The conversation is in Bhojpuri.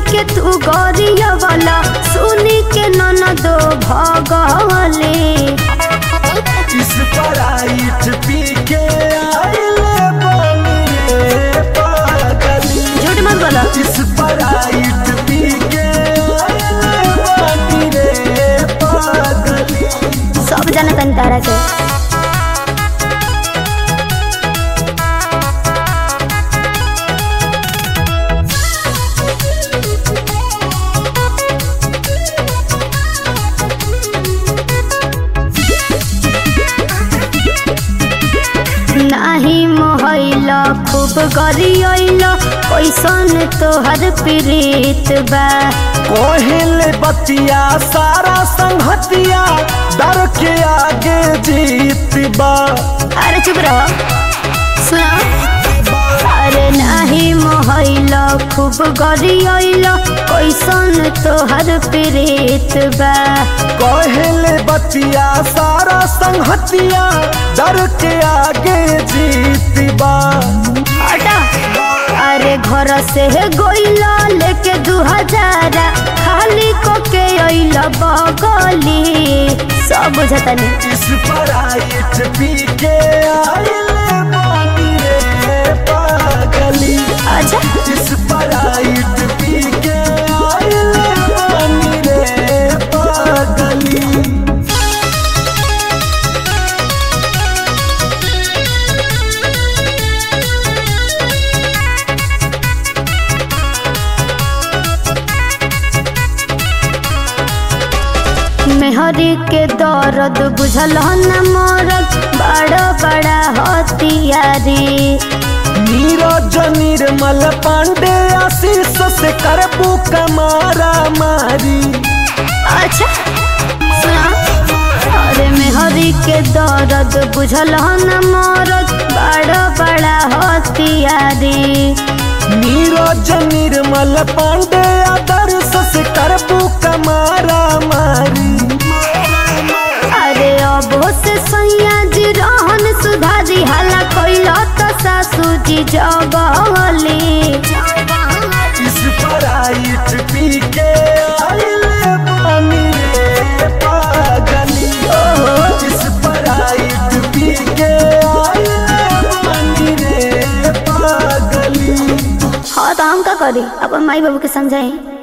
के तू गरिया वाला सुनी के ननदो भगले इस पराइट पी के आइले बानी रे पागली झूठ मत बोलो इस पराइट पी के आइले बानी रे पागली सब जाने तनी तारा के नाही मोहैल खूब गरियल कैसन तोहर प्रीत बा कोहिल बतिया सारा संहतिया डर के आगे जीत बा अरे चुप रहो सुनो अरे नाही मोहैल खूब गरियल कैसन तोहर प्रीत बा कोहिल बतिया सारा संहतिया डर के आगे जीत बा हटा अरे घर से गोइला लेके दू हजार खाली को के अइल बगली सब बुझतनी इस पराइट पी के आइले बानी रे पागली अच्छा इस पराइट पी के आइले बानी रे पागली मेहरी के दर्द बुझल न मरद बड़ा बड़ा हथियारी नीरज निर्मल पांडे आशीष से करबू कमारा मारी अच्छा सुना अरे मेहरी के दर्द बुझल न मरद बड़ा बड़ा हथियारी नीरज निर्मल पांडे आदर्श से करबू कमारा मारी अरे अब से सैया जी रहन सुधारी हाला कैला तो सासू जी जगली इस पराइट पी के आइले बानी रे पागली इस पराइट पी के आइले बानी रे पागली हाँ तो हम का करी अपन माई बाबू के समझाई